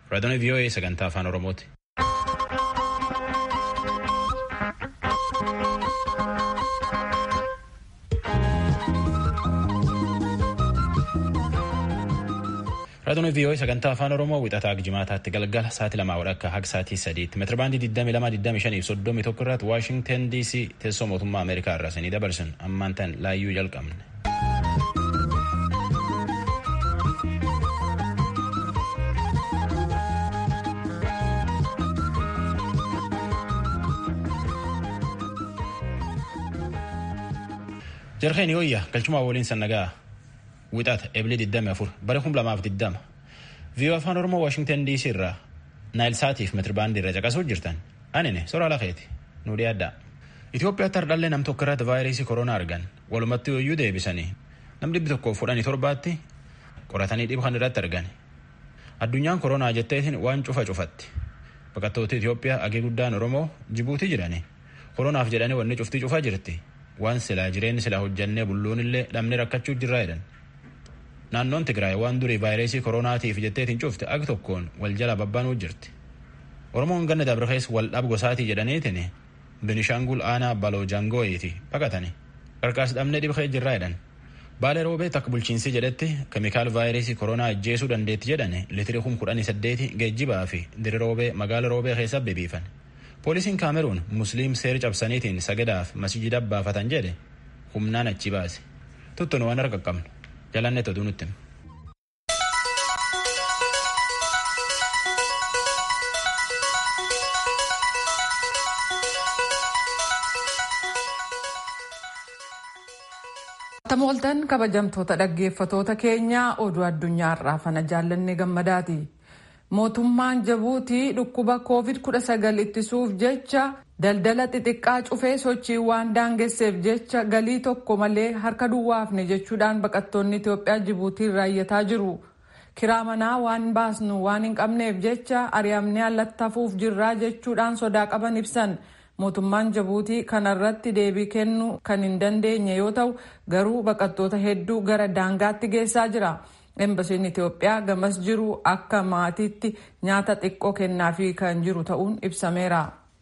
Raadiyoon VOA sagantaa afaan Oromooti. Raadiyoon VOA sagantaa afaan Oromoo wixataa jimaataatti galgala sa'aatii lamaa walakkaa haga sa'aatii sadiitti meetirabaandii 22 25 fi 31 irratti Waashingtan DC teessoo mootummaa Ameerikaa irraa sanii dabarsan ammaan tan laayyuu jalqabne. Jarheen yooyya galchumaa waliin sannagaa wixata ebilee 24 bara 2020 viiyoo afaan oromoo waashingtan dc irraa naayil saatiif meetirabaandii irra caqasuu jirtan anine soraa lafeeti nu dhiyaaddaa. Itoophiyaatti hardhallee nam tokko irratti vaayirasii koronaa argan walumatti yooyyuu deebisanii nam dhibbi tokkoof fudhanii torbaatti qoratanii dhibu kan irratti argan. Addunyaan koronaa jetteetiin waan cufa cufatti. Baqattoota Itoophiyaa agee guddaan Oromoo Jibuutii jirani. Koronaaf jedhanii wanni cuftii cufaa jirti. Waan silaa jireenyi silaa hojjannee bulluun illee dhabne rakkachuu jirraa jedhan. Naannoon Tigraay waan durii vaayirasii koronaatiif jetteetiin cufte ag tokkoon wal jala babbaanuu jirti. Oromoon ganna dabarkees wal dhab gosaatii jedhaniitiin Binishaangul aanaa baloo jaangooyiiti baqatani. Qarqaas dhabnee dhibxee jirraa jedhan. Baalee roobee takka bulchiinsi jedhetti keemikaal vaayirasii koronaa ajjeesuu dandeetti jedhani litiri kum kudhanii saddeeti geejjibaa fi diri roobee magaala roobee keessa bebiifan. Poolisiin Kaameruun Musliim seera cabsaniitiin sagadaaf masjida baafatan jedhe humnaan achi baase. Tuttuun waan harka qabnu. Jalanne toduu nutti. Tamooltan kabajamtoota dhaggeeffatoota keenyaa oduu addunyaarraa fana jaallanne gammadaati. Mootummaan Jabuutii dhukkuba COVID-19 ittisuuf jecha daldala xixiqqaa cufee sochii waan daangesseef jecha galii tokko malee harka duwwaafne jechuudhaan baqattoonni Itoophiyaa Jibuutii raayyataa jiru. Kiraa manaa waan baasnu waan hin qabneef jecha ari'amnee allattafuuf jirraa jechuudhaan sodaa qaban ibsan. Mootummaan Jabuutii kanarratti deebii kennuu kan hin dandeenye yoo ta'u garuu baqattoota hedduu gara daangaatti geessaa jira. Embasiin Itoophiyaa gamas jiru akka maatiitti nyaata xiqqoo kennaafii kan jiru ta'uun ibsameera.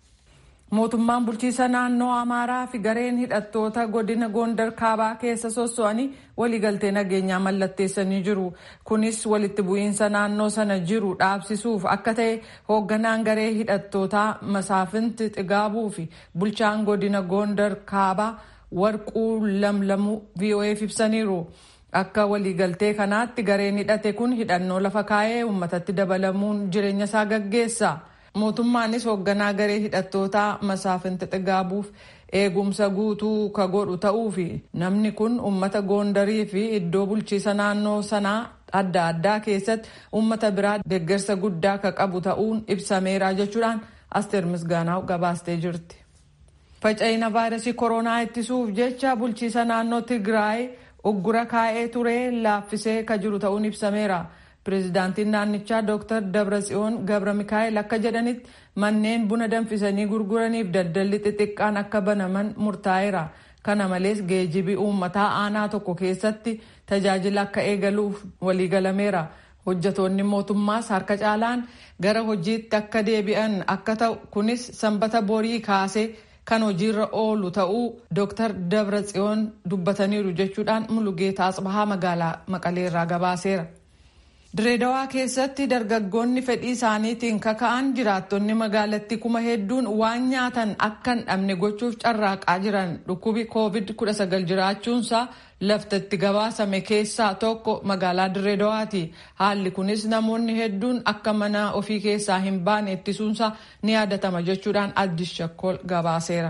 Mootummaan bulchiisa naannoo Amaaraa fi gareen hidhattoota godina Gondar kaabaa keessa sosso'anii waliigaltee nageenyaa mallatteessanii jiru. Kunis walitti bu'iinsa naannoo sana jiru dhaabsisuuf akka ta'e hoogganaan garee hidhattootaa Masaafinti Xigaabuu fi bulchaan godina Gondar kaabaa Warquu Lamlamuu VOA'f ibsaniiru. Akka waliigaltee kanaatti gareen hidhate kun hidhannoo lafa kaa'ee uummatatti dabalamuun jireenya isaa gaggeessa. Mootummaanis hoogganaa garee hidhattootaa Masaafinti Xigaabuuf eegumsa guutuu ka godhu ta'uu fi namni kun uummata goondarii fi iddoo bulchiisa naannoo sanaa adda addaa keessatti uummata biraa deeggarsa guddaa ka qabu ta'uun ibsameera jechuudhaan Asteer Misgaanaaw gabaastee jirti. Faca'ina vaayirasii koronaa ittisuuf jecha bulchiisa naannoo Tigraay uggura kaa'ee ture laaffisee ka jiru ta'uun ibsameera. Pireezidaantiin naannichaa Dr. Dabratsiyoon Gabra Mikaa'el akka jedhanitti manneen buna danfisanii gurguraniif daldalli xixiqqaan akka banaman murtaa'eera. Kana malees geejibii uummataa aanaa tokko keessatti tajaajila akka eegaluuf waliigalameera. Hojjatoonni mootummaas harka caalaan gara hojiitti akka deebi'an akka ta'u kunis sanbata borii kaasee kan hojiirra oolu ta'uu Dr. Dabratsiyoon dubbataniiru jechuudhaan Mulugeetaa Asbahaa magaalaa Maqaleerraa gabaaseera. Direedawaa keessatti dargaggoonni fedhii isaaniitiin kaka'an jiraattonni magaalattii kuma hedduun waan nyaatan akka hin dhabne gochuuf carraaqaa jiran dhukkubi COVID-19 jiraachuunsaa laftatti gabaasame keessaa tokko magaalaa Direedawaati. Haalli kunis namoonni hedduun akka mana ofii keessaa hin baane ittisuunsaa ni yaadatama jechuudhaan Addis Shakkol gabaaseera.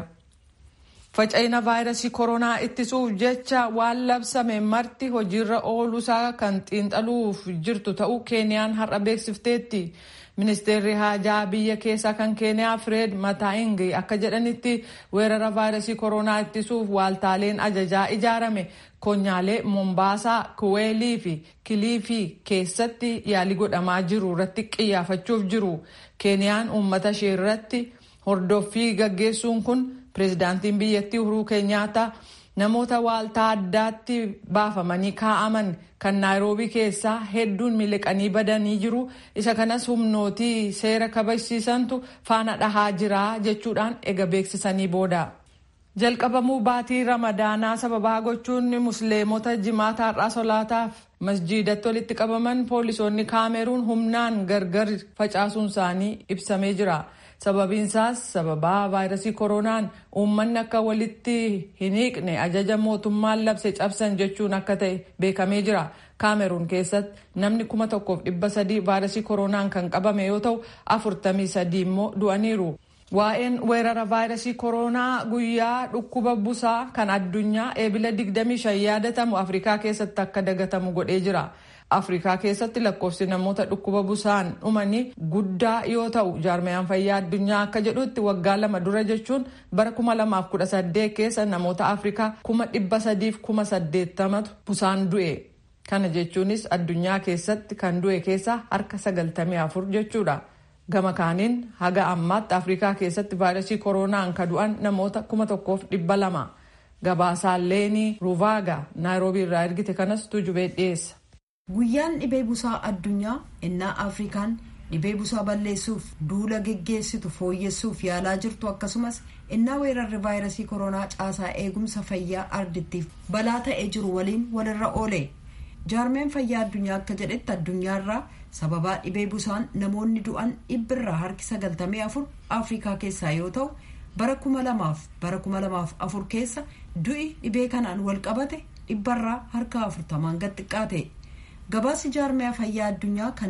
Faca'ina vaayirasii koronaa ittisuuf jecha waan labsame marti hojiirra ooluusaa kan xiinxaluuf jirtu ta'uu keeniyaan har'a beeksifteetti. Ministeerri haajaa biyya keessaa kan keeniyaa Fireed Mataa'ingi akka jedhanitti weerara vaayirasii koronaa ittisuuf waaltaaleen ajajaa ijaarame konyaalee Mombaasaa, Kuweelii fi Kiliifii keessatti yaalii godhamaa jiru irratti qiyyaafachuuf jiru. Keeniyaan uummata ishee irratti hordoffii gaggeessuun kun pireezidaantiin biyyattii Uhuruu Keenyaataa namoota waaltaa addaatti baafamanii kaa'aman kan naayiroobii keessaa hedduun miliqanii badanii jiru isa kanas humnootii seera kabachiisantu faana dhahaa jira jechuudhaan ega beeksisanii booda. jalqabamuu baatii ramadaanaa sababaa gochuun musliimota jimaata har'aa solaataaf masjiidatti walitti qabaman poolisoonni kaameruun humnaan gargar facaasuun isaanii ibsamee jira. sababiinsaas sababaa vaayirasii koronaan uummanni akka walitti hin hiiqne ajaja mootummaan labse cabsan jechuun akka ta'e beekamee jira kaameruun keessatti namni kuma tokkoof dhibba sadii vaayirasii koronaan kan qabame yoo ta'u afurtamii sadii immoo du'aniiru. waa'een weerara vaayirasii koronaa guyyaa dhukkuba busaa kan addunyaa eebila 25 yaadatamu afrikaa keessatti akka dagatamu godhee jira. afrikaa keessatti lakkoofsi namoota dhukkuba busaan dhumanii guddaa yoo ta'u jaarmayaan fayyaa addunyaa akka jedhutti waggaa lama dura jechuun bara 2018 keessa namoota afrikaa 380,080tu busaan du'e kana jechuunis addunyaa keessatti kan du'e keessaa harka 94 jechuudha. gama kaaniin haga ammaatti afrikaa keessatti vaayirasii koronaan ka du'an namoota 1,200 gabaasaan leenii ruuvaaga naayiroobii irraa ergite kanas tujubee dhiyeessa. guyyaan dhibee busaa addunyaa innaa afrikaan dhibee busaa balleessuuf duula geggeessitu fooyyessuuf yaalaa jirtu akkasumas innaa weerarri vaayirasii koronaa caasaa eegumsa fayyaa ardittiif balaa ta'ee jiru waliin walirra oole jaarmeen fayyaa addunyaa akka jedhetti addunyaarraa sababaa dhibee busaan namoonni du'an dhibbirraa harki 94 afrikaa keessaa yoo ta'u bara 2000 bara 2004 keessa du'i dhibee kanaan wal qabate dhibbarraa harka 40 gad xiqqaate. gabaasi jaarmiyaa fayyaa addunyaa kan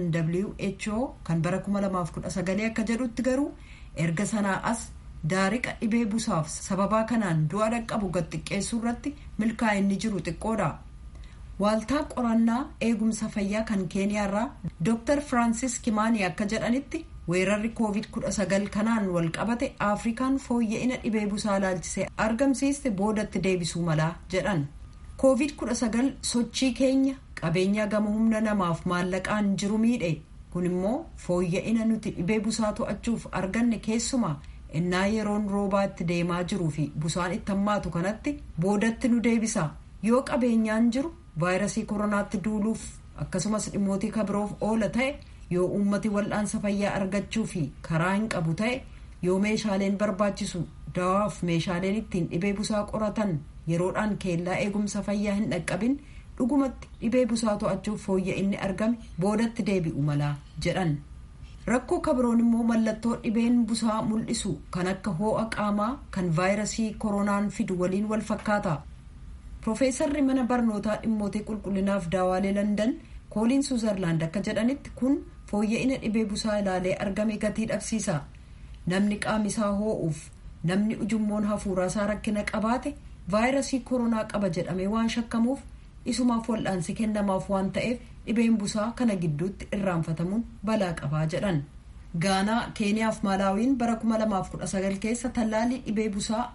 who kan bara 2019 akka jedhutti garuu erga sanaa as daariqa dhibee busaaf sababaa kanaan du'a dhaqqabu gad xiqqeessuu irratti milkaa'inni jiru xiqqoodha. waaltaa qorannaa eegumsa fayyaa kan keeniyaarraa dr francis kimaanii akka jedhanitti weerarri covid 19 kanaan wal qabate afrikaan fooyya'ina dhibee busaa laalchisee argamsiiste boodatti deebisuu malaa jedhan covid 19 sochii keenya qabeenya gama humna namaaf maallaqaan jiru miidhe kun immoo fooyya'ina nuti dhibee busaa to'achuuf arganne keessumaa innaa yeroon roobaatti deemaa jiruu fi busaan itti hammaatu kanatti boodatti nu deebisa yoo qabeenyaan jiru vaayirasii koronaatti duuluuf akkasumas dhimmootii kabiroof oola ta'e yoo uummati wal'aansa fayyaa argachuu fi karaa hin qabu ta'e yoo meeshaaleen barbaachisu dawaaf meeshaaleen ittiin dhibee busaa qoratan yeroodhaan keellaa eegumsa fayyaa hin dhaqqabin dhugumatti dhibee busaa to'achuuf fooyya'inni argame boodatti deebi'u malaa jedhan rakkoo kabiroon immoo mallattoo dhibeen busaa mul'isu kan akka hoo'a qaamaa kan vaayirasii koronaan fidu waliin wal fakkaata Profeesarri mana barnootaa dhimmootii qulqullinaaf daawaalee Landan kooliin Suuzerlaand akka jedhanitti kun fooyya'ina dhibee busaa ilaalee argame gatii dhabsiisa. Namni qaamisaa hoo'uuf namni ujummoon hafuuraasaa rakkina qabaate vaayirasii koronaa qaba jedhamee waan shakkamuuf isumaaf wal'aansi kennamaaf waan ta'eef dhibeen busaa kana gidduutti irraanfatamuun balaa qabaa jedhan. Gaanaa Keeniyaaf Maalaawiin bara 2019 keessa tallaalii dhibee busaa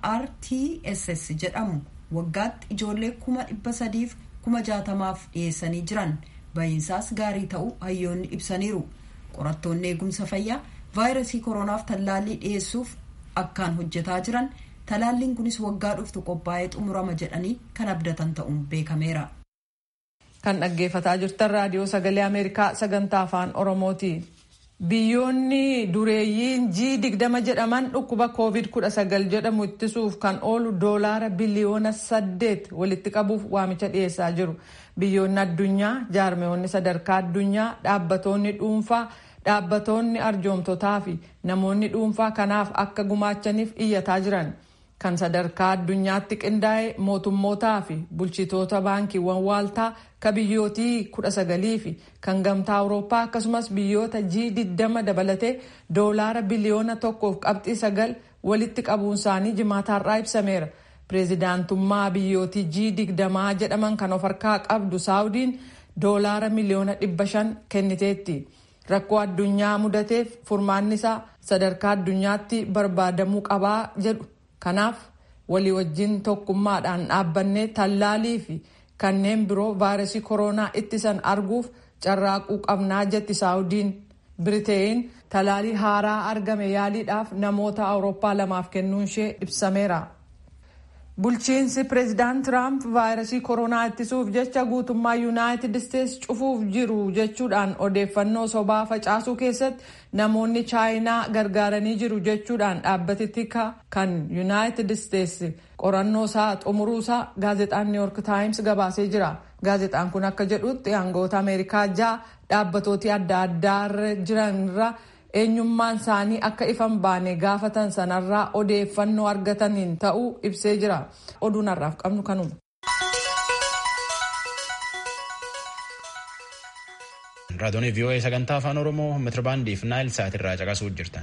RTSS jedhamu. waggaatti ijoollee kuma dhibba sadiif kuma jaatamaaf dhiyeessanii jiran baay'insaas gaarii ta'uu hayyoonni ibsaniiru qorattoonni eegumsa fayyaa vaayirasii koronaaf tallaalii dhiyeessuuf akkaan hojjetaa jiran talaalliin kunis waggaa dhuftu qophaa'ee xumurama jedhanii kan abdatan ta'uun beekameera. kan dhaggeeffataa jirtan raadiyoo sagalee ameerikaa sagantaa afaan oromooti. biyyoonni dureeyyiin g digdama jedhaman dhukkuba covid kudha sagal jedhamu ittisuuf kan oolu doolaara biliyoona saddeet walitti qabuuf waamicha dhiyeessaa jiru biyyoonni addunyaa jaarmeewonni sadarkaa addunyaa dhaabbatoonni dhuunfaa dhaabbatoonni arjoomtotaa fi namoonni dhuunfaa kanaaf akka gumaachaniif iyyataa jiran kan sadarkaa addunyaatti qindaa'e mootummootaa fi bulchitoota baankiiwwan waaltaa ka biyyootii kudha sagalii fi kan gamtaa awurooppaa akkasumas biyyoota g digdama dabalatee doolaara biliyoona tokkoof qabxii sagal walitti qabuun isaanii jimaataarraa ibsameera pireezidaantummaa biyyootii g digdamaa jedhaman kan of harkaa qabdu saawudiin doolaara miliyoona dhibba shan kenniteetti rakkoo addunyaa mudateef furmaanni isaa sadarkaa addunyaatti barbaadamuu qabaa jedhu kanaaf walii wajjin tokkummaadhaan dhaabbannee tallaalii fi kanneen biroo vaayirasii koronaa ittisan arguuf carraaquu qabnaa jetti saawudiin biriteen talaalii haaraa argame yaaliidhaaf namoota awurooppaa lamaaf kennuun ishee ibsameera. bulchiinsi pireezidaant tiraamp vaayirasii koronaa ittisuuf jecha guutummaa yuunaayitid isteetsi cufuuf jiru jechuudhaan odeeffannoo sobaa facaasuu keessatti namoonni chaayinaa gargaaranii jiru jechuudhaan dhaabbatitti kan yuunaayitid isteetsi qorannoo isaa xumuruusaa gaazexaan niiwyork taayims gabaasee jira gaazexaan kun akka jedhutti aangoota ameerikaa ja'a dhaabbatooti adda addaarra jiranirra eenyummaan isaanii akka ifan baane gaafatan sanarraa odeeffannoo argataniin ta'uu ibsee jira oduun har'aaf qabnu kanuma. raadiyoon vii'oo'ee sagantaa afaan oromoo meetirbaandiif naayil saatirraa caqasuu jirtan.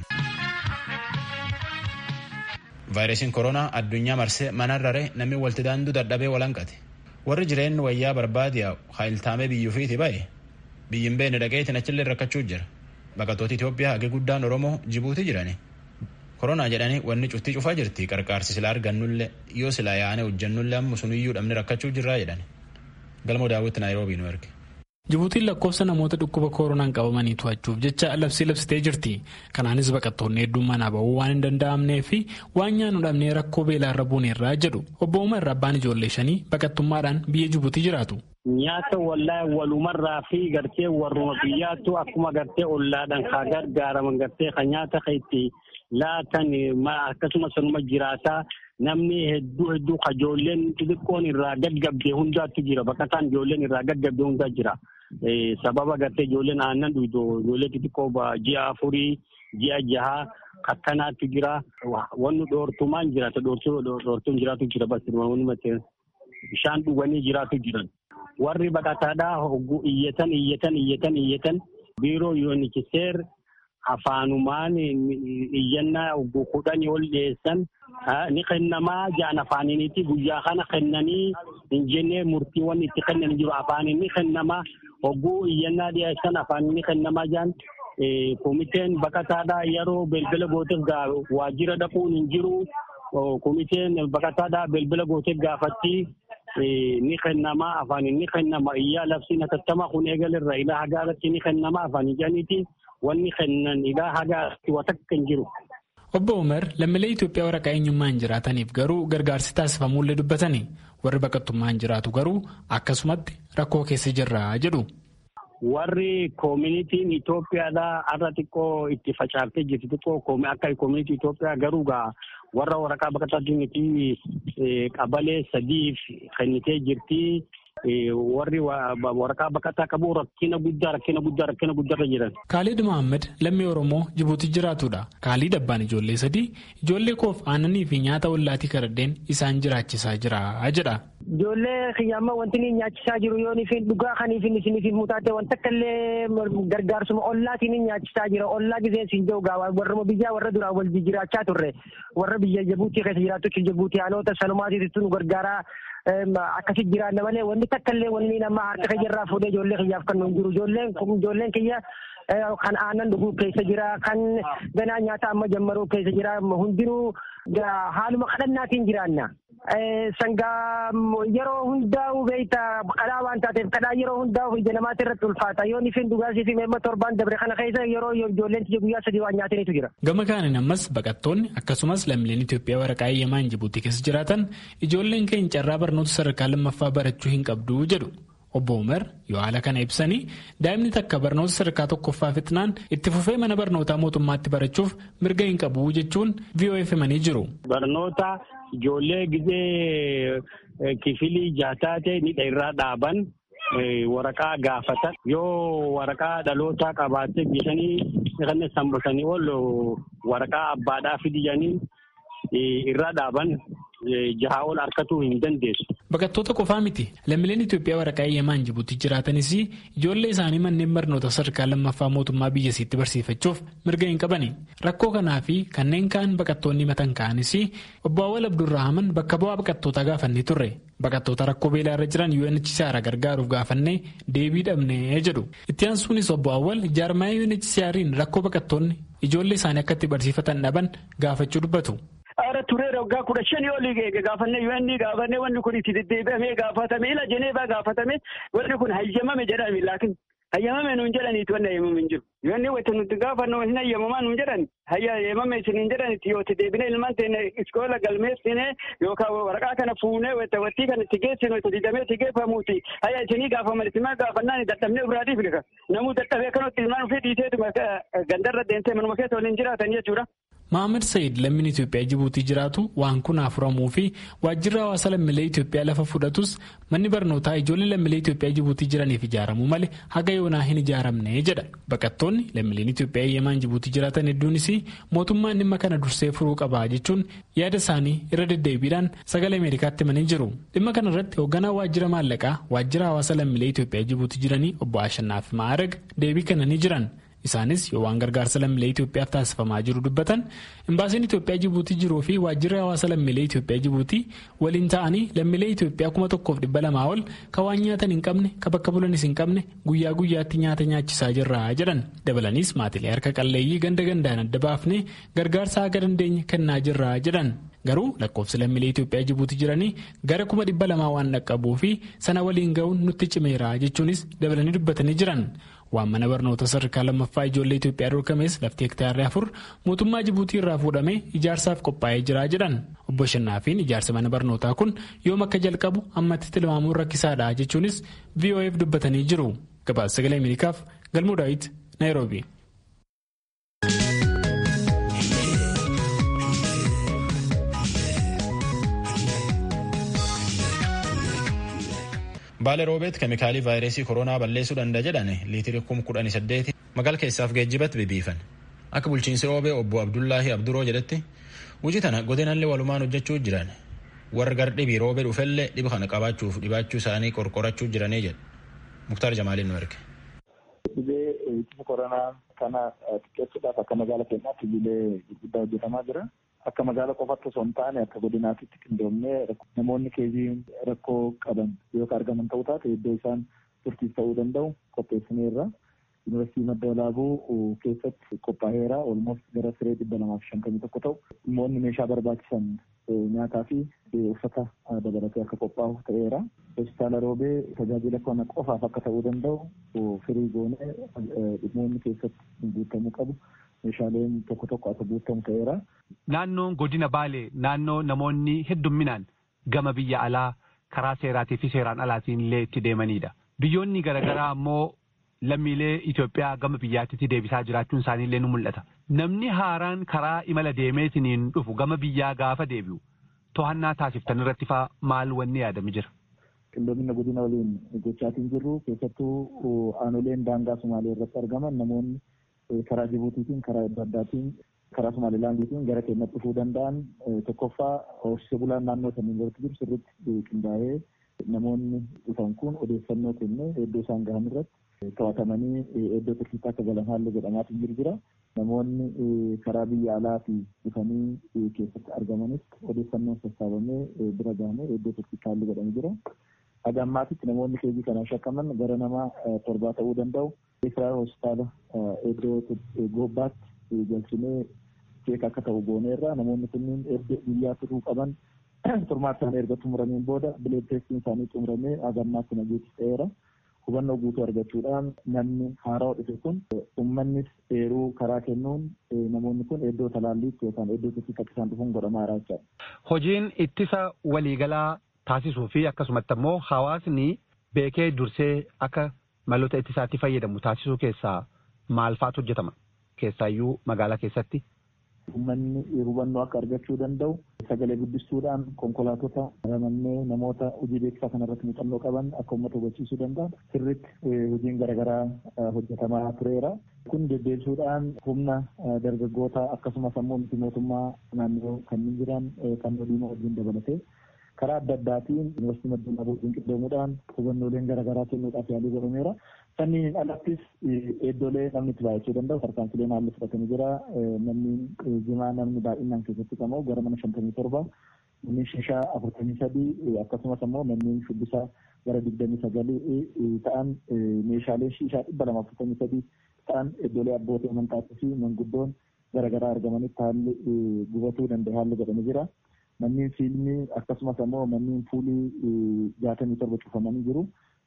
vaayirasiin koronaa addunyaa marsee manarrare namni walitti daanduu dadhabee walanqate warri jireenya wayyaa barbaade haayiltaamee biyyuufiiti ba'e biyyin beene dhaqeetiin achillee rakkachuu jira. baqattoota Itoophiyaa hagi guddaan Oromoo Jibuutii jirani. Koronaa jedhanii wanni cuftii cufaa jirti qarqaarsi silaa argannullee yoo silaa yaane hojjannullee amma suniyyuu dhabne rakkachuu jirraa jedhani. Galmoo daawwitti Naayiroobii nu erge. Jibuutiin lakkoofsa namoota dhukkuba koronaan qabamanii to'achuuf jecha labsii labsitee jirti. Kanaanis baqattoonni hedduun manaa bahuu waan hin danda'amnee fi waan nyaannu dhabnee rakkoo beelaarra buuneerraa jedhu obbo Umar abbaan ijoollee shanii baqattummaadhaan biyya Jibuutii jiraatu. Nyaata wallaahi walumarraa fi gartee warruma biyyaattu akkuma gartee ollaadhaan kaa gargaaraman gartee kan nyaata kan itti laatan akkasumas sanuma jiraataa namni hedduu hedduu ka ijoolleen xixiqqoon irraa gaggabdee hundaatu jira baqataan ijoolleen irraa gaggabdee hundaa jira. Sababa gartee ijoolleen aannan dhuydu ijoollee xixiqqoo ji'a afurii ji'a jahaa akkanaatu jira. Wanni dhoortumaan jiraata dhoortuun jiraatu jira basi bishaan dhuganii jiraatu jiran. warri baqataadhaa hogguu iyyatan iyyatan iyyatan iyyatan biiroo yuunikiseer afaanumaan iyyannaa hogguu kudhanii ol dhiyeessan ni kennamaa ja'an afaaniniiti guyyaa kana kennanii hin jennee murtiiwwan itti kennan jiru afaanin ni kennamaa hogguu iyyannaa dhiyeessan afaanin ni kennamaa ja'an komiteen baqataadhaa yeroo belbela gooteef waajjira dhaquun hin jiru komiteen baqataadhaa belbela gooteef gaafatti ni kennama afaan ni kennama iyyaa labsiin hatattama kun eegalirra ilaa hagaarratti ni kennama afaan ijaniiti wanni kennan ilaa hagaarratti watakka hin jiru. Obbo Umar lammiilee Itoophiyaa waraqaa eenyummaan jiraataniif garuu gargaarsi taasifamullee dubbatanii warri baqattummaan jiraatu garuu akkasumatti rakkoo keessa jirra jedhu. Warri koominitiin Itoophiyaadhaa har'a xiqqoo itti facaaftee jirti xiqqoo akka koominitii Itoophiyaa garuu gaa warra waraqaa baqataatiin qabalee sadiif kennitee jirti. Warri waraqaa baqataa qabu rakkina guddaa rakkina guddaa rakkina guddaarra jiran. Kaalid Mohaammed lammii Oromoo Jibuutii jiraatudha. Kaalid abbaan ijoollee sadii ijoollee koof aannanii fi nyaata ollaatii karaddeen isaan jiraachisaa jira jedha. Ijoollee kiyyaamma wanti inni nyaachisaa jiru yoo ifin dhugaa kaniif inni isiniif mutaate wanta akka illee gargaarsuma ollaatiin inni nyaachisaa jira. Ollaa giseen siin jiru gaa warra biyyaa warra duraan wal jiraachaa turre warra biyya Jibuutii keessa jiraatu Jibuutii haaloota sanumaatiitu nu gargaaraa akkasi jiraanna malee wanti takka illee wanni nama harka keeyyaarraa fuudhee ijoollee kiyyaaf kan nuun jiru. Ijoolleen ijoolleen kiyya kan aannan dhuguu keessa jira kan ganaa nyaata amma jammaruu keessa jira hundinuu haaluma kadhannaatiin jiraanna. Sangaa yeroo hundaa'u beeyta kadhaa waan taateef kadhaa yeroo hundaa'u ija namaatti irratti ulfaata yoo nifin dhugaasii fi meemma torbaan dabre kana keessa yeroo ijoolleen tiyya guyyaa sadii waan nyaataniitu jira. Gama kaaniin ammas baqattoonni akkasumas lammiileen Itoophiyaa waraqaa eeyyamaan Jibuutii keessa jiraatan ijoolleen keenya carraa barnoota sadarkaa lammaffaa barachuu hin qabdu jedhu. Obbo Umar yoo haala kana ibsanii daa'imni takka barnoota sadarkaa tokkoffaa fixnaan itti fufee mana barnootaa mootummaatti barachuuf mirga hin qabu jechuun VOF himanii jiru. Barnoota ijoollee gizee kifilii jaataate ni irraa dhaaban waraqaa gaafatan yoo waraqaa dhalootaa qabaatee bitanii kan sambasanii ol waraqaa abbaadhaa fidiyanii irraa dhaaban jahaa ol harkatuu hin dandeessu. Baqattoota qofaa miti lammiileen Itoophiyaa waraqaa eeyyamaan Jibuutii jiraatanis ijoollee isaanii manneen barnoota sadarkaa lammaffaa mootummaa biyyasiitti barsiifachuuf mirga hin qabani. Rakkoo kanaa fi kanneen kaan baqattoonni matan ka'anis obbo Awwal Abdurrahman bakka bu'aa baqattootaa gaafannee turre. Baqattoota rakkoo beelaa irra jiran UNHCR gargaaruuf gaafannee deebii dhabnee jedhu. Itti aansuunis obbo Awwal jaarmaaya UNHCR'n rakkoo baqattoonni ijoollee isaanii akka itti barsiifatan dhaban gaafachuu dubbatu. Ara tureera waggaa kudha shanii olii gaafannee UN gaafannee wanni kun itti deddeebi'amee gaafatame ila Jeneevaa gaafatame wanni kun hayyamame jedhame laakiin hayyamame nuun jedhaniiti wanni hayyamame hin jiru. Yoo inni wayita nuti gaafannu hin hayyamamaa nuun jedhan hayya hayyamame isin hin jedhaniiti yoo itti deebinee ilmaan teenne iskoola galmeessine yookaan waraqaa kana fuunee wayita wattii kana itti geessinu wayita didamee itti geeffamuuti hayya isinii gaafaman itti maa gaafannaan dadhabnee ofirraa dhiifne namuu dadhabee akkanatti ilmaan ofii dhiiseetuma gandarra deemtee manuma keessa waliin jiraatan jechuudha. Maamir Sayid lammiin Itoophiyaa Jibuutii jiraatu waan kun furamuu fi waajjirri hawaasa lammiilee Itoophiyaa lafa fudhatus manni barnootaa ijoollee lammiilee Itoophiyaa Jibuutii jiraniif ijaaramuu malee haga yoonaa hin ijaaramne jedha. Baqattoonni lammiileen Itoophiyaa eeyyamaan Jibuutii jiraatan hedduunis mootummaan dhimma kana dursee furuu qaba jechuun yaada isaanii irra deddeebiidhaan sagalee Ameerikaatti himanii jiru. Dhimma kana irratti hoogganaa waajjira maallaqaa waajjira hawaasa lammiilee Itoophiyaa Jibuutii jiranii obbo Ashannaaf Maarag deebii kennanii jiran. Isaanis yoo waan gargaarsa lammiilee Itoophiyaaf taasifamaa jiru dubbatan imbaasiin Itoophiyaa Jibuutii jiruu fi waajjirri hawaasa lammiilee Itoophiyaa Jibuutii waliin ta'anii lammiilee Itoophiyaa kuma tokkoof dhibba lamaa ol kan waan nyaatan hin qabne kan bakka bulanis hin qabne guyyaa guyyaatti nyaata nyaachisaa jirra jedhan dabalanis maatilee harka qalleeyyii ganda gandaan adda baafnee gargaarsa haga dandeenye kennaa jirra jedhan. Garuu lakkoofsi lammiilee Itoophiyaa Jibuutii jiranii gara kuma dhibba lamaa waan dhaqqabuu fi sana waliin ga'uun nutti cimeera jechuunis dabalanii dubbatanii jiran. Waan mana barnoota sadarkaa lammaffaa ijoollee Itoophiyaa dorgames lafti hektaarri afur mootummaa Jibuutii irraa fuudhamee ijaarsaaf qophaa'ee jira jedhan. Obbo Shannaafiin ijaarsa mana barnootaa kun yoom akka jalqabu ammatti tilmaamuun rakkisaadha jechuunis VOF dubbatanii jiru. Gabaasa sagalee Ameerikaaf Galmuu Daawit Naayiroobi. Baale roobeet keemikaalii vaayirasii koronaa balleessuu danda'a jedhan liitirii kum kudhanii saddeeti magaala keessaaf geejjibatti bibiifan. Akka bulchiinsi roobee obbo Abdullaahi Abduroo jedhetti hojii tana godinallee walumaan hojjechuu jiran warra gar dhibii roobee dhufellee dhiba kana qabaachuuf dhibaachuu isaanii qorqorachuu jiranii jedha. Muktaar Jamaaliin nu erge. Dhibee ittisa koronaa kana xiqqeessuudhaaf akka magaala keenyaatti hojiilee gurguddaa hojjetamaa jira. Akka magaala qofaatti osoo hin taane akka godinaatitti qindoomnee namoonni keezii rakkoo qaban yoo argaman ta'uu taate iddoo isaan turtiis ta'uu danda'u qopheessineerra. Yuunivarsiitii Madda Walaabuu keessatti qophaa'eera. Olmoos gara siree dhibba lamaaf shantamii tokko ta'u dhimmoonni meeshaa barbaachisan nyaataa fi uffata dabalatee akka qophaa'u ta'eera. Hospitaala Roobee tajaajila kana qofaaf akka ta'uu danda'u firii goonee dhimmoonni keessatti guutamuu qabu. meeshaaleen tokko tokko akka guutamu ta'eera. Naannoon godina Baalee naannoo namoonni heddumminaan gama biyya alaa karaa seeraatii fi seeraan alaatiin illee itti deemanidha. Biyyoonni garaagaraa ammoo lammiilee Itoophiyaa gama biyyaatti deebisaa jiraachuun isaanii illee ni mul'ata. Namni haaraan karaa imala deemeetiin dhufu gama biyyaa gaafa deebi'u to'annaa taasiftan irratti faa maal wanni yaadame jira? Qindoomina godina waliin gochaatiin jirru keessattuu aanoleen daangaa Sumaalee irratti argaman namoonni karaa Jibuutiitiin karaa adda addaatiin karaa Somaalilaandiitiin gara keenyatti dhufuu danda'an tokkoffaa horsiisee bulaan naannoo saniin irratti jiru sirriitti qindaa'ee namoonni dhufan kun odeeffannoo kennee iddoo isaan gahan irratti to'atamanii iddoo tursiisaa akka galan haalli godhamaatiin jiru jira. Namoonni karaa biyya alaatii dhufanii keessatti argamanis odeeffannoon sassaabamee bira gahamee iddoo tursiisaa haalli godhamee jira. Haga ammaatitti namoonni keezii kanaan shakkaman gara nama torbaa ta'uu danda'u. Israa'el hospitaala iddoo gobbaatti galchinee cheek akka ta'u gooneerra namoonni kunniin erga biyyaa turuu qaban turmaatti erga xumurameen booda bileed teestiin isaanii xumuramee haga ammaatti nageetti ta'eera. Hubannoo guutuu argachuudhaan namni haaraa dhufe kun uummannis eeruu karaa kennuun namoonni kun iddoo talaalliitti yookaan iddoo tursiisaa akka isaan dhufuun godhamaa jira. Hojiin ittisa waliigalaa taasisuu fi akkasumatti ammoo hawaasni beekee dursee akka maloota ittisaatti fayyadamu taasisuu keessaa maal fa'aatu hojjetama? Keessaayyuu magaalaa keessatti. Uummanni hubannoo akka argachuu danda'u sagalee guddistuudhaan konkolaatota ramannee namoota hojii beeksisaa kanarratti muuxannoo qaban akka uummata hubachiisuu danda'an sirriitti hojiin garaagaraa hojjetamaa tureera. Kun deddeebisuudhaan humna dargaggoota akkasumas ammoo miti mootummaa naannoo kanneen jiran kan diimaa wajjin dabalatee karaa adda addaatiin yuunivarsiitii madda walaabuu qindoomuudhaan hubannooleen garaagaraa kennuudhaaf yaalii godhameera. Sanniin alattis iddoolee namni itti baay'achuu danda'u tarkaanfileen haalli fudhatamee jira. Namni jimaa namni baay'inaan keessatti qabamu gara mana shantamii torba namni shishaa afurtamii sadii akkasumas ammoo manneen shubbisaa gara digdamii sagalii ta'an meeshaaleen shishaa dhibba lama afurtamii sadii ta'an iddoolee abbootii amantaatii fi manguddoon garaagaraa argamanitti haalli gubatuu danda'e haalli godhamee jira. Manneen fiilmii akkasumas ammoo manneen fuulii jaatamii torba cufamanii jiru.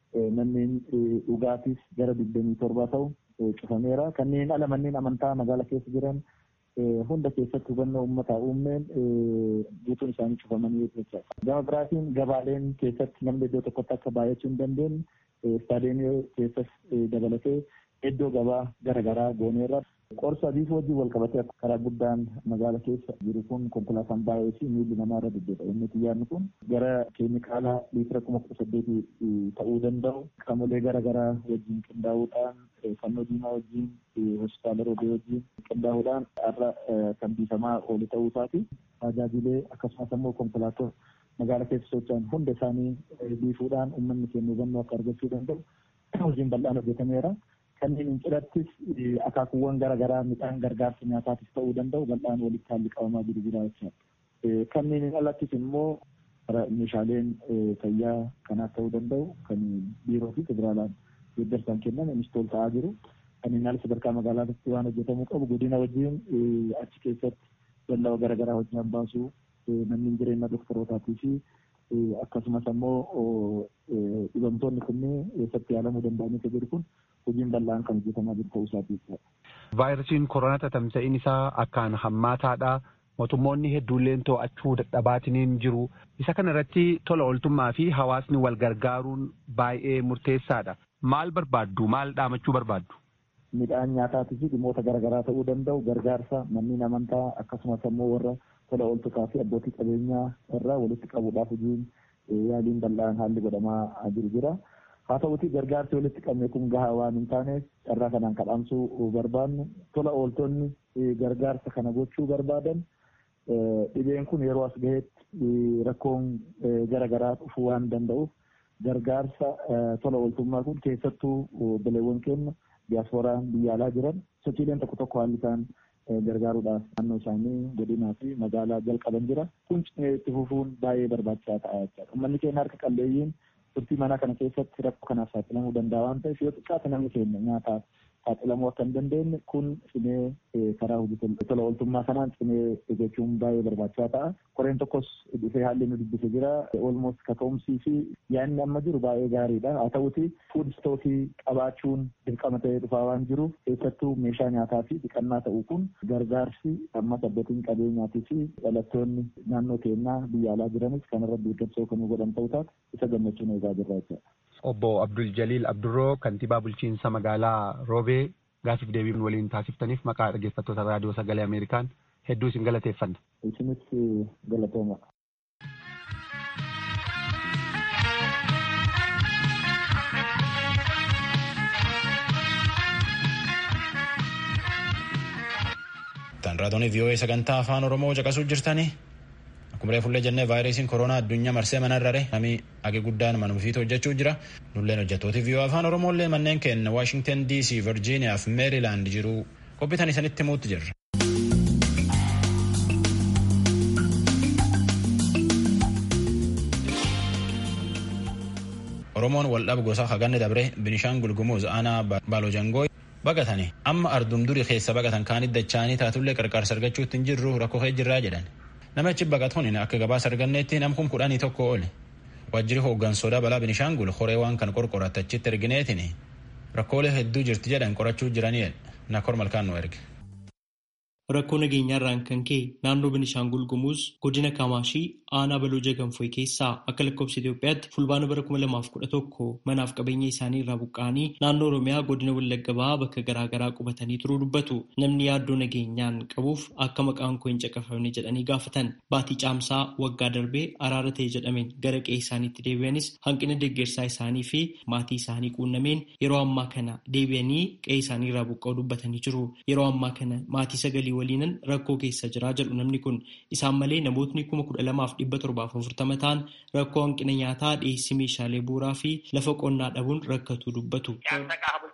manneen dhugaatiis gara digdamii torba ta'u cufameera. Kanneen ala manneen amantaa magaala keessa jiran hunda keessatti hubannoo uummataa uumneen guutuun isaanii cufamanii jechuudha. Gama biraatiin gabaaleen keessatti namni iddoo tokkotti akka baay'achuu hin dandeenye istaadeemii keessas dabalatee iddoo gabaa garaagaraa gooneerra. Qorsa adiif wajjin wal qabatee karaa guddaan magaala keessa jiru kun konkolaataan baay'ee fi miilli namaa irra deddeebi'a. Inni xiyyaarni kun gara keemikaala liitira kuma kudha saddeetii ta'uu danda'u qaamolee garaagaraa wajjin qindaa'uudhaan fannoo diimaa wajjin hospitaala roobee wajjin qindaa'uudhaan har'a kan biifamaa oolu ta'uu isaati. Tajaajilee akkasumas immoo konkolaattota magaala keessa socho'an hunda isaanii biifuudhaan uummanni keenya hubannoo akka argachuu danda'u hojiin bal'aan hojjetameera. kanneen hin cidhattis akaakuuwwan garaagaraa midhaan gargaarsa nyaataatis ta'uu danda'u bal'aan walitti haalli qabamaa jiru jira jechuudha. Kanneen hin alattis immoo meeshaaleen fayyaa kanaaf ta'uu danda'u kan biiroo fi federaalaan deeggarsaan kennan innistool ta'aa jiru. Kanneen ala sadarkaa magaalaatti waan hojjetamuu qabu godina wajjin achi keessatti dallaa garaagaraa hojii baasuu manneen jireenya doktorootaatii fi akkasumas ammoo dhibamtoonni kunneen eessatti yaalamuu danda'anii jiru kun hojiin bal'aan kan hojjetamaa jiru ta'uu isaati. Vaayirasiin koronaa tamsa'iin isaa akkaan hammaataadha. Mootummoonni hedduulleen to'achuu dadhabaatiniin jiru. Isa kana irratti tola ooltummaa fi hawaasni wal gargaaruun baay'ee murteessaadha. Maal barbaaddu? Maal dhaamachuu barbaaddu? Midhaan nyaataa fi dhimmoota garaagaraa ta'uu danda'u gargaarsa manneen amantaa akkasumas ammoo warra tola ooltotaa fi abbootii qabeenyaa irraa walitti qabuudhaaf hojiin yaaliin bal'aan haalli godhamaa jiru jira. Haa ta'uti gargaarsi walitti qabne kun gahaa waan hin taaneef carraa kanaan kadhaamsuu barbaannu tola ooltonni gargaarsa kana gochuu barbaadan dhibeen kun yeroo as gaheetti rakkoon garaagaraa dhufuu waan danda'uuf gargaarsa tola ooltummaa kun keessattuu bileewwan keenya diyaaspooraan biyya alaa jiran sochiileen tokko tokko haalli isaan gargaaruudhaaf naannoo isaanii godinaa fi magaalaa jalqaban jira. Kun itti fufuun baay'ee barbaachisaa ta'a jechuudha. Uummanni keenya harka qalleeyyiin turtii manaa kana keessatti rakkoo kanaaf saaxilamuu danda'a waan ta'eef yoo xiqqaate namni keenya nyaataaf saaxilamuu akka hin dandeenye kun cimee karaa hojii tola ooltummaa kanaan cimee eeggachuun baay'ee barbaachisaa ta'a. Koreen tokkos dhufee haalli nu dubbise jira. Olmost kaka'umsii fi yaadni amma jiru baay'ee gaariidha. Haa ta'uti fuud istookii qabaachuun dirqama ta'ee dhufaa waan jiruuf keessattuu meeshaa nyaataa fi dhiqannaa ta'uu kun gargaarsi ammas abbootiin qabeenyaatii fi dhalattoonni naannoo keenyaa biyya alaa jiranis kanarra deeggarsa kan godhan ta'uu taate isa gammachuun eegaa jirra jechuudha. Obbo Abdul Jaliil Abdurroo kantiibaa bulchiinsa magaalaa Roobee gaafiif deebii waliin taasiftaniif maqaa dhaggeeffattoota raadiyoo sagalee Ameerikaan hedduu isin galateeffanna. Isinis galatooma. Tan raadiyoo VOA sagantaa afaan Oromoo caqasuu jirtanii akkuma reefullee jennee vaayirasiin koronaa addunyaa marsee mana irrare namni age guddaan manuma fiitu hojjechuu jira nulleen hojjettooti VOA afaan Oromooillee manneen keenya Waashingtan DC Virgiiniyaa fi Meerilaand jiru qophiitan isanitti himuutti jirra. Oromoon waldhaba gosa haganne dabre Binishaangul Gumuz aanaa Baalojangoo baqatanii amma ardum durii keessa baqatan kaanit dachaanii taatullee qarqaarsa argachuutti hin jirru rakkoo kee jirraa jedhan. Namichi baqatuun akka gabaasa arganneetti namkum kudhanii tokko oole. Waajjirri hooggansoodhaa balaa Binishaangul horee waan kan qorqorattachitti ergineetiin rakkoolee hedduu jirti jedhan qorachuu jiranii nakor malkaan nu erge. Rakkoo nageenyaarraan kan ka'e naannoo Binishaangul Gumuz godina Kamaashii aanaa Balooja Ganfoy keessaa akka lakkoofsa Itoophiyaatti fulbaana bara 2011 manaaf qabeenya isaanii irraa buqqa'anii naannoo Oromiyaa godina Wallagga Bahaa bakka garaagaraa qubatanii turuu dubbatu. Namni yaaddoo nageenyaan qabuuf akka maqaan koo hin caqafamne jedhanii gaafatan. Baatii caamsaa waggaa darbee araara ta'e jedhameen gara qe'ee isaaniitti deebi'anis hanqina deeggarsaa isaanii fi maatii isaanii quunnameen yeroo ammaa kana deebi'anii qe'ee isaanii irraa buqqa'uu dubbatanii jiru. Yeroo ammaa kana maatii sagalii waliinan rakkoo keessa jiraa jedhu namni kun isaan malee namootni kuma kudha lamaaf dhibba torbaaf afurtama ta'an rakkoo hanqina nyaataa dhiyeessii meeshaalee bu'uuraa fi lafa qonnaa dhabuun rakkatu dubbatu.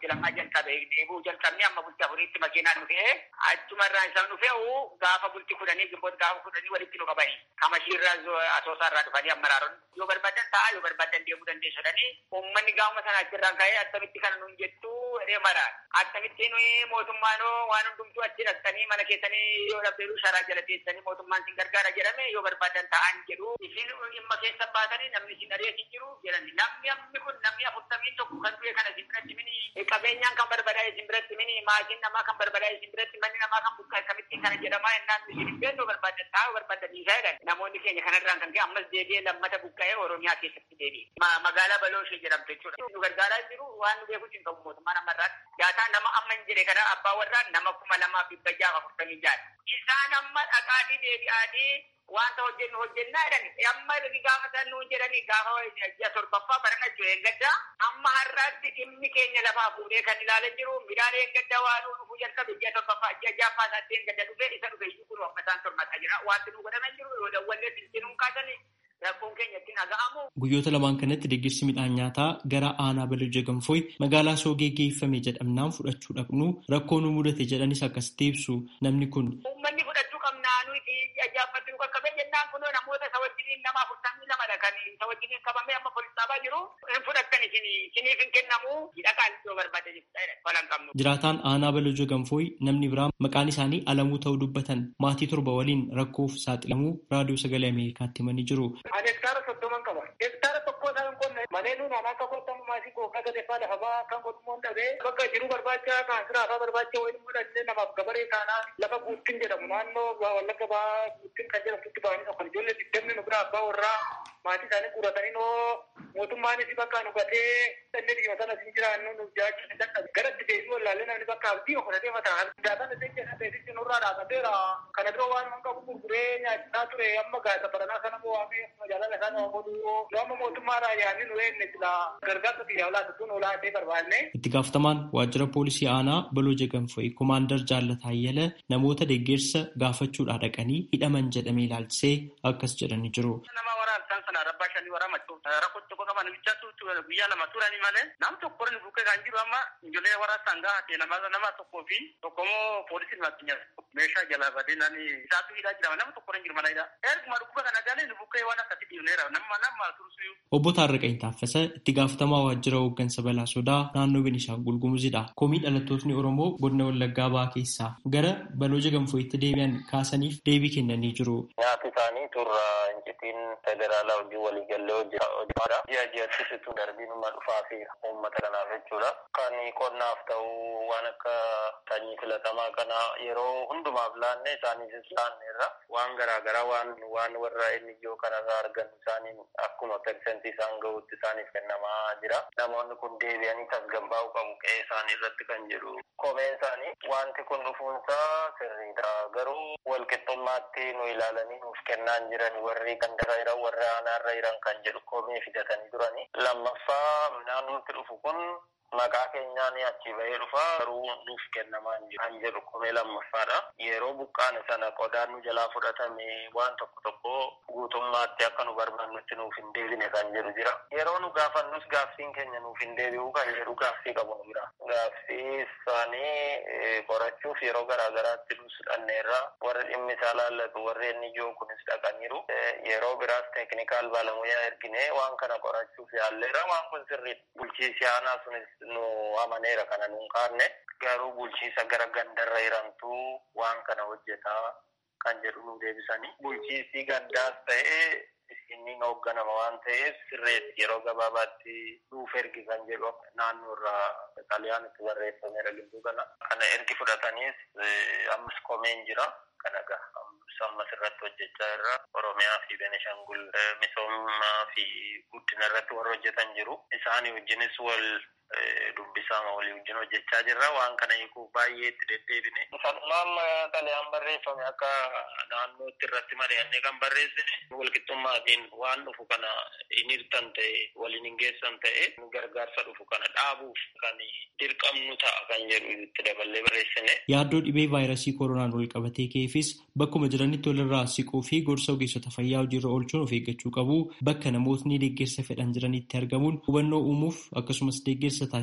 bultii lamaa jalqabe deebuu jalqabne amma bultii afuriitti makiinaan dhufee achumarraa isaan dhufee gaafa bultii kudhanii gimboota gaafa kudhanii walitti nu qabanii kamashiirraa asoosaarraa dhufanii ammaraaroon yoo barbaadan ta'a yoo barbaadan deemuu dandeessu jedhanii uummanni gaafuma sana achirraan ka'ee attamitti kana nuun jettu jedhee mara attamitti nuyi mootummaan waan hundumtuu achi dhaqxanii mana keessanii yoo dhabdeeru sharaa jala teessanii mootummaan sin gargaara jedhame yoo barbaadan ta'an jedhu isin dhimma keessa baatanii namni sin areesin jiru jedhani namni ammi kun namni afurtamii tokko kan du'e kana sin biratti mini qabeenyaan kan barbadaa'e sin biratti mini maatiin namaa kan barbadaa'e sin biratti manni namaa kan buqqa'e kamittiin kana jedhamaa ennaan isin hin beeknu barbaadan taa'u barbaadan dhiisaa jedhan namoonni keenya kanarraan kan ka'e ammas deebi'ee lammata buqqa'ee oromiyaa keessatti deebi'e magaalaa balooshee jedhamte jechuudha nu gargaaraa jiru waan nu beekuus hin qabu mootummaan ammarraatti daataa nama amma hin jire kana abbaa warraa nama kuma lamaaf dhibba jaha afurtamii jaha isaan amma dhaqaatii deebi'aatii wanta hojjennu hojjennaa jedhani amma gaafa san nuun jedhani gaafa ji'a torbaffaa barana jiru eeggadda amma har'aatti dhimmi keenya lafaa fuudhee kan ilaalan jiru midhaan eeggadda waan nu dhufuu jalqabe ji'a torbaffaa ji'a jaaffaa isaatti eeggadda dhufee isa dhufe iyyuu kun amma isaan tormataa jira wanti nu godhaman jiru yoo dawwallee silsinuun kaasani rakkoon keenya ittiin dhaga'amu. Guyyoota lamaan kanatti deeggarsi midhaan nyaataa gara aanaa balojja gamfooy magaalaa soogee geeffame jedhamnaan fudhachuu dhaqnu rakkoo nu mudate jedhanis akkasitti ibsu namni kun. Uummanni fudhachuu qabnaa nuti ajaa'ibbatti nu qaqqabe jennaan kunoo namoota isa wajjiniin nama afurtamii lamadha kan isa wajjiniin qabamee amma poolisaabaa jiru hin fudhattan isiniif hin kennamu hidhaqaan yoo barbaade falan qabnu. Jiraataan aanaa balojja gamfooy namni biraa maqaan isaanii alamuu ta'uu dubbatan maatii torba waliin rakkoof saaxilamuu raadiyoo sagalee Ameerikaatti himanii jiru. Ani hektaara soddoman qaba. Hektaara tokko isaa hin qonne malee nuun anaa akka qotamu maasii kookaa gadeeffaa lafa ba'aa kan qotumoon dhabee bakka jiru barbaacha kan siraafaa barbaacha waliin godhannee namaaf gabaree taanaa lafa guuttiin jedhamu naannoo wallagga ba'aa guuttiin kan jedhamtutti ba'anii kan ijoollee digdamni nu biraa abbaa warraa maatii isaanii guuratanii noo mootummaanis bakka nu gatee inni dhiyoo sana sin jiraannu nu jiraachuu hin dadhabe garatti deebii wallaallee namni bakka abdii ofiifatee mataa daataan isin jedhan beeksisti nurraa dhaabateera kana biroo waan hin qabu gurguree nyaachisaa ture amma gaasa baranaa sana bo'aamee magaalaa isaan godhuu yoo amma mootummaadhaa yaadni nu eegne sila gargaarsa biyyaa olaatu tun olaatee barbaanne. Itti gaafatamaan waajjira poolisii aanaa balooja ganfo'i komaandar jaallata ayyala namoota deeggarsa gaafachuudhaa dhaqanii hidhaman jedhamee ilaalchisee akkas jedhanii jiru. Nama waraabsaan sana rabbaa shanii waraamachuuf rakkoo tokko qaban bichaatu guyyaa lama turanii malee nam tokko ni bukkee kan jiru amma ijoollee waraabsaan gahatee nama nama tokkoo fi tokkommoo poolisiin makinya meeshaa jalaa badee nani isaatu hidhaa jira nama tokko hin jiru mana hidhaa. Erguma dhukkuba kana galee ni bukkee waan akkasii dhiibneera nama nama tursuyu. Obbo Taarraqanii Taaffasa itti gaafatamaa waajjira hooggansa balaa sodaa naannoo Beenishaangul Gumuzidha. Komii dhalattootni Oromoo godina Wallaggaa ba'aa keessaa gara balooja ganfooyitti deebi'an kaasaniif deebii kennanii jiru. Nyaati isaanii turra incitiin federaalaa hojii waliigallee hojjetaadha. Ji'a ji'atti situ darbiinuma dhufaa fi uummata kanaaf jechuudha. Kan qonnaaf ta'u waan akka sanyii filatamaa kana yeroo hundumaaf laanne isaaniifis laanneerra waan garaagaraa waan waan warra inni ijoo kanarraa argan isaaniin akkuma persentii isaan gahuutti isaaniif kennamaa jira. Namoonni kun deebi'anii tasgabbaa'uu qabu qe'ee isaanii irratti kan jedhu. Kopheen isaanii wanti kun dhufuunsaa sirriidha. Garuu walqixxummaatti nu ilaalanii nuuf kennaan jiran warri gandarra jiran warri aanaarra jiran kan jedhu kophee fidatanii turani. Lammaffaa naannootti dhufu kun maqaa keenyaan achi bahee dhufa garuu nuuf kennamaa jiru kan jedhu kophee lammaffaadha. Yeroo buqqaane sana qodaan nu jalaa fudhatame waan tokko tokko guutummaatti akka nu barbaannutti nuuf hin deebine kan jedhu jira. Yeroo nu gaafannus gaaffiin keenya nuuf hin deebi'u kan jedhu gaaffii qabu nu bira. Gaaffii isaanii qorachuuf yeroo garaagaraatti nus dhanneerra warri dhimmi isaa laallatu warri inni ijoo kunis dhaqaniiru. Yeroo biraas teeknikaal baalamuyaa ergine waan kana qorachuuf yaalleera waan kun sirriidha. Bulchiisi aanaa sunis nu amaneera kana nuun kaanne garuu bulchiisa gara gandarra jirantu waan kana hojjetaa kan jedhu nu deebisanii bulchiisi gandaas ta'ee inni hoogganama waan ta'eef sirreetti yeroo gabaabaatti nuuf ergi kan jedhu naannoorraa xaliyaan itti barreeffameera gidduu kana kana ergi fudhataniis ammas komeen jira kana gaha ammas irratti hojjechaa irra oromiyaa fi benishangul misoomaa fi guddina irratti warra hojjetan jiru isaanii wajjinis wal dubbisaama walii wajjin hojjechaa jirra waan kana hiikuuf baay'ee itti deddeebine. Sanumaan xalayaan barreeffame akka naannootti irratti mari'annee kan barreessine walqixxummaatiin waan dhufu kana hin hirtan ta'e waliin hin geessan ta'e gargaarsa dhufu kana dhaabuuf kan dirqamnu ta'a kan jedhu itti daballee barreessine. Yaaddoo dhibee vaayirasii koronaan wal qabatee ka'eefis bakkuma jiranitti walirraa siquu fi gorsa ogeessota fayyaa hojiirra oolchuun of eeggachuu qabu bakka namootni deeggarsa fedhan jiranitti argamuun hubannoo uumuuf akkasumas deeggarsa taasisuuf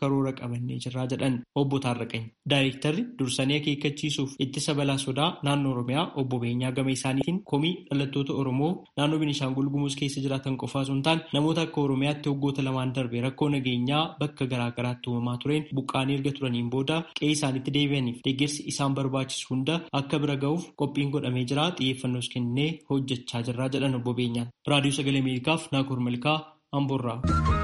karoora qabannee jirraa jedhan obbo Taarraqany. Daayirektarri dursanii akeekkachiisuuf ittisa balaa sodaa naannoo Oromiyaa obbo Beenyaa gama isaaniitiin komii dhalattoota Oromoo naannoo Beenishaangul Gumuz keessa jiraatan qofaa osoo hin taane namoota akka Oromiyaatti waggoota lamaan darbe rakkoo nageenyaa bakka garaa garaatti uumamaa tureen buqqaanii erga turaniin booda qe'ee isaaniitti deebi'aniif deeggarsi isaan barbaachisu hunda akka bira ga'uuf qophiin godhamee jira xiyyeeffannoos kennee hojjechaa jirraa jedhan obbo Beenyaan. Raadiyoo Sagalee Ameerikaaf Naakoor Malkaa Amboorraa.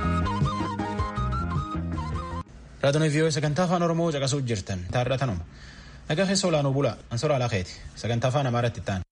Raadiyoon vii'oo sagantaa afaan Oromoo caqasuuf jirtan taarratanuma. Nagaa keessa olaanuu bula. Ansoora Alaaqeeti. Sagantaa afaan Amaaraatti ta'an.